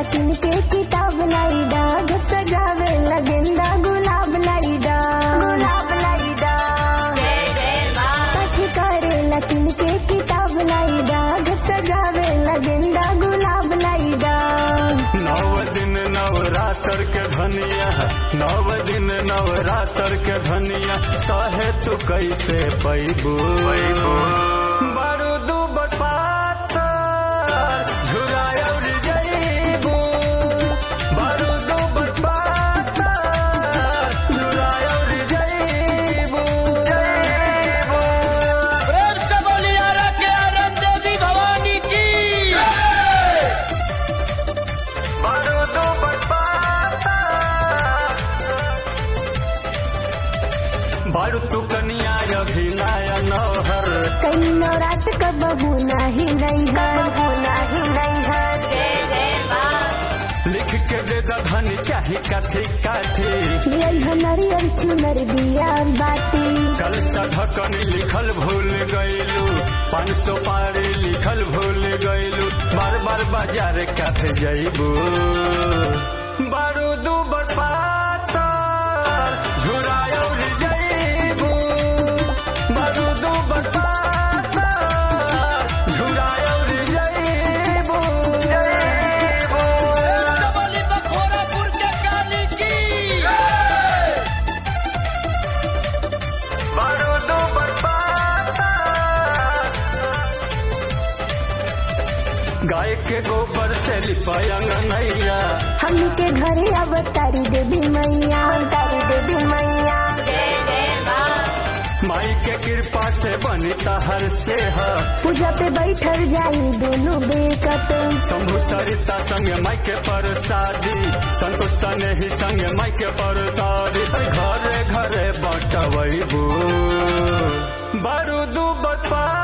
किन के किताब लाई दा घर सजावे ला गेंदा गुलाब लाई दा गुलाब लाई दा पाठ करे ला किन के किताब लाई दा घर सजावे ला गेंदा गुलाब लाई दा नव दिन नवरात्र के धनिया नव दिन नवरात्र के धनिया सहे तू कैसे पैबू पैबू बारूदू बपाता झुरायल जईबू बारूदू बपाता झुरायल जईबू जईबू प्रेम से बोली आराध्य आनंद देवी भवानी की बारूदू बपाता बारू तू कनिया अभिनय नौहर कई नवरात का बहू नाही नहीं घर बहू नाही नहीं घर लिख के दे धनी चाही काथी काथी लियल हनरियर चुनर दिया बाती कल ढकन लिखल भूल गईलू पाँच सौ पारी लिखल भूल गईलू बार बार बाजार काथ जईबू बारूदू बरपाता झुरायल जईबू बारूदू बरपाता झुरायल जईबू जईबू प्रेम से बोली बखोरापुर के काली की बारूदो बरपाता गाय के गोबर से लिपायंग नैया हमनी के घरे अब तारी देवी मैया तारी देवी मैया माई के कृपा से बनी तहर से है पूजा पे बैठल जाई दोनों बेकत शंभु सरिता संग माई के परसादी संतोष सने ही संग माई के परसादी घरे घरे बटवैबू बारूदू बरपा